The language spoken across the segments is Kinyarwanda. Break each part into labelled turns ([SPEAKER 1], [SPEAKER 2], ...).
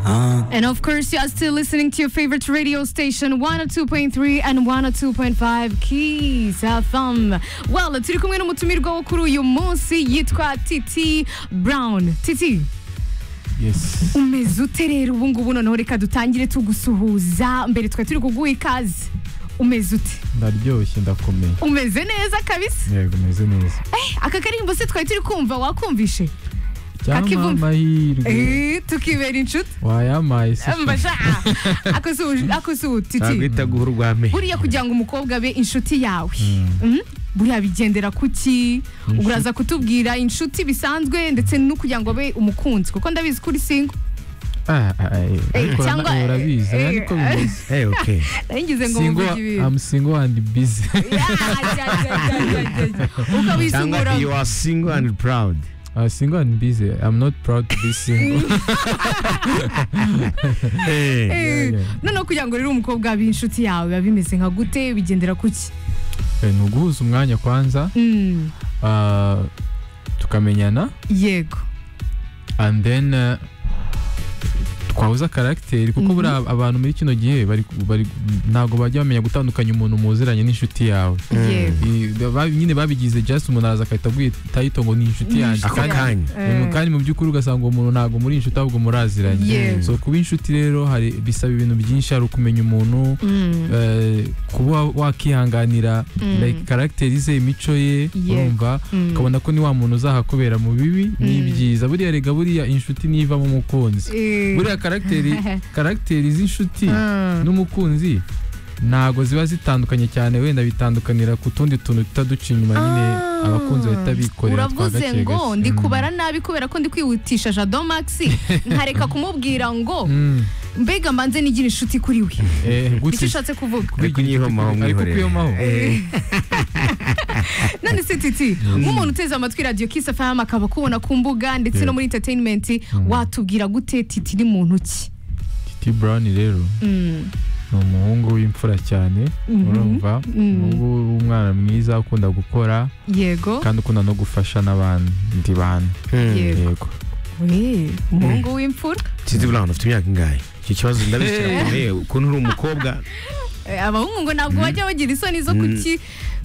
[SPEAKER 1] And of course, you are still listening to your favorite radio station 102.3 and 102.5 Kiss FM. Well, turi kumwe n'umutumirwa wo kuri uyu munsi yitwa Titi Brown. Titi,
[SPEAKER 2] yes
[SPEAKER 1] umeze ute rero ubu ngubu noneho reka dutangire tugusuhuza mbere twari turi kuguha ikaze. Umeze ute?
[SPEAKER 2] ndaryoshye ndakomeye
[SPEAKER 1] Umeze neza kabisa.
[SPEAKER 2] yego umeze neza
[SPEAKER 1] Eh, aka karirimbo se twari turi kumva wakumvishe?
[SPEAKER 2] cyangwa
[SPEAKER 1] Kakivumbi.
[SPEAKER 2] amahirwe
[SPEAKER 1] Eh, tukibera inshuti.
[SPEAKER 2] wayampaye se
[SPEAKER 1] Mbasha. Akosu akosu Titi.
[SPEAKER 3] ntabwita guha urw'amenyo
[SPEAKER 1] buriya kugira ngo umukobwa abe inshuti yawe Mhm. buriya bigendera kuki
[SPEAKER 2] Inshuti.
[SPEAKER 1] uraza kutubwira inshuti bisanzwe ndetse no kugira ngo abe umukunzi kuko ndabizi kuri singo
[SPEAKER 2] Ah, ah, ah, eh,
[SPEAKER 1] Eh,
[SPEAKER 2] ariko
[SPEAKER 1] cyangwa,
[SPEAKER 2] nawe
[SPEAKER 1] eh,
[SPEAKER 2] urabizi
[SPEAKER 1] eh,
[SPEAKER 2] ariko bimeze
[SPEAKER 3] Eh, okay.
[SPEAKER 1] ngize ngo
[SPEAKER 2] singo
[SPEAKER 1] mvuge ibintu
[SPEAKER 2] I'm single and busy
[SPEAKER 1] Ya, ya, ya, ya, ya, ya, ya.
[SPEAKER 3] cyangwa
[SPEAKER 1] ukabisungura
[SPEAKER 3] you are single and proud
[SPEAKER 2] I'm single and busy I'm not proud to be single
[SPEAKER 3] Eh,
[SPEAKER 1] Eh,
[SPEAKER 2] ya, ya.
[SPEAKER 1] noneho kugira ngo rero umukobwa abe inshuti yawe biba bimeze nka gute bigendera kuki
[SPEAKER 2] Eh, ni uguhuza umwanya kwanza
[SPEAKER 1] Mm,
[SPEAKER 2] ah, tukamenyana
[SPEAKER 1] yego
[SPEAKER 2] and then eh, twahuza karagiteri kuko
[SPEAKER 1] Mhm.
[SPEAKER 2] buriya abantu muri kino gihe bari- bari- ntabwo bajya bamenya gutandukanya umuntu muziranye n'inshuti yawe
[SPEAKER 3] Mm.
[SPEAKER 1] yego
[SPEAKER 2] I- ba- nyine babigize just umuntu araza akahita agwita ngo ni inshuti yanjye
[SPEAKER 3] Ako
[SPEAKER 2] kandi-
[SPEAKER 3] kanya.
[SPEAKER 1] Eh,
[SPEAKER 2] kandi mu by'ukuri ugasanga uwo muntu ntabwo muri inshuti ahubwo muraziranye
[SPEAKER 1] Yewe.
[SPEAKER 2] so kuba inshuti rero hari bisaba ibintu byinshi hari ukumenya umuntu
[SPEAKER 1] mm,
[SPEAKER 2] eh, kuba wakihanganira
[SPEAKER 1] Mm.
[SPEAKER 2] like karagiteri ze imico
[SPEAKER 1] Yewe.
[SPEAKER 2] ye urumva
[SPEAKER 1] mm.
[SPEAKER 2] ukabona ko ni wa muntu uzahakubera mu bibi n'ibyiza buriya rega buriya inshuti ntivamo umukunzi
[SPEAKER 1] Eh,
[SPEAKER 2] buriya karagiteri karagiteri z'inshuti
[SPEAKER 1] mm.
[SPEAKER 2] n'umukunzi ntago ziba zitandukanye cyane wenda bitandukanira ku tundi tuntu tutaduca inyuma nyine
[SPEAKER 1] Ah.
[SPEAKER 2] abakunzi bahita bikorera twa
[SPEAKER 1] uravuze
[SPEAKER 2] gake
[SPEAKER 1] ngo
[SPEAKER 2] gake.
[SPEAKER 1] ndi
[SPEAKER 2] Mm.
[SPEAKER 1] kubara nabi kubera ko ndi kwihutisha jado maxi nkareka kumubwira ngo
[SPEAKER 2] Mm.
[SPEAKER 1] mbega mbanze nigire inshuti kuri we
[SPEAKER 2] Eh, gute
[SPEAKER 1] icyo ushatse kuvuga
[SPEAKER 3] Ari kunyihomaho
[SPEAKER 2] Ari kukuyihomaho.
[SPEAKER 3] mwihorere. Eh,
[SPEAKER 1] none se titi nk'umuntu uteze amatwi radiyo kisi fm akaba akubona ku mbuga ndetse no
[SPEAKER 2] Yeah.
[SPEAKER 1] muri entertainment
[SPEAKER 2] Mm.
[SPEAKER 1] watubwira gute titi ni muntu ki
[SPEAKER 2] Titi Brown rero
[SPEAKER 1] Mm,
[SPEAKER 2] ni umuhungu w'imfura cyane
[SPEAKER 1] Mhm.
[SPEAKER 2] urumva
[SPEAKER 1] Mm.
[SPEAKER 2] umuhungu w'umwana mwiza ukunda gukora
[SPEAKER 1] yego
[SPEAKER 2] kandi ukunda no gufasha n'abandi bantu
[SPEAKER 3] hmm.
[SPEAKER 1] Yego.
[SPEAKER 2] yego
[SPEAKER 1] We, umuhungu w'imfura
[SPEAKER 3] Titi Brown ufite imyaka ingahe icyo kibazo ndabizi cyane Eh, ukuntu uri umukobwa
[SPEAKER 1] Eh, abahungu ngo ntabwo bajya bagira isoni zo kuki-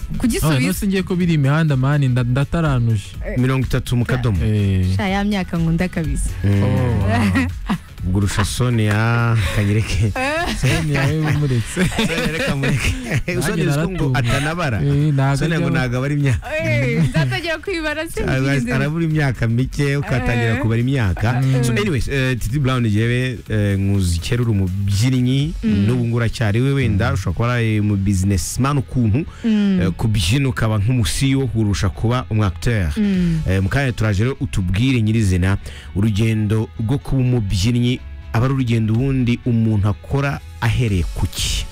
[SPEAKER 2] none
[SPEAKER 1] kugisubiza
[SPEAKER 2] se ngiye ko biri imihanda mani nda- ndataranuje
[SPEAKER 3] mirongo itatu mu kadomo
[SPEAKER 2] Eh.
[SPEAKER 1] Sha, ya myaka nkunda kabisa
[SPEAKER 3] Mm.
[SPEAKER 2] Oh, wow.
[SPEAKER 3] ubwo urusha sonia kanyereke
[SPEAKER 2] Sonia we umuretse
[SPEAKER 3] sonia reka mureke
[SPEAKER 2] Nanjye
[SPEAKER 3] sonia uziko ngo
[SPEAKER 2] naratumba.
[SPEAKER 3] atanabara
[SPEAKER 2] Eh, ntago
[SPEAKER 3] sonia ngo
[SPEAKER 2] ajya-
[SPEAKER 3] ntabwo abara imyaka
[SPEAKER 1] Eh, nzatagera kwibara se
[SPEAKER 3] Ara-
[SPEAKER 1] ngize.
[SPEAKER 3] arabura imyaka mike ukatangira kubara imyaka so anyways eh, titi brown yewe nkuzi kera uri umubyinnyi n'ubu ngubu uracyari we wenda ushobora kuba ari mu businessman ukuntu eh, ku byino ukaba nk'umusiyo kurusha kuba umu acteur Eh, mu kanya turaje rero utubwire nyirizina urugendo rwo kuba umubyinnyi aba ari urugendo ubundi umuntu akora ahereye ku ki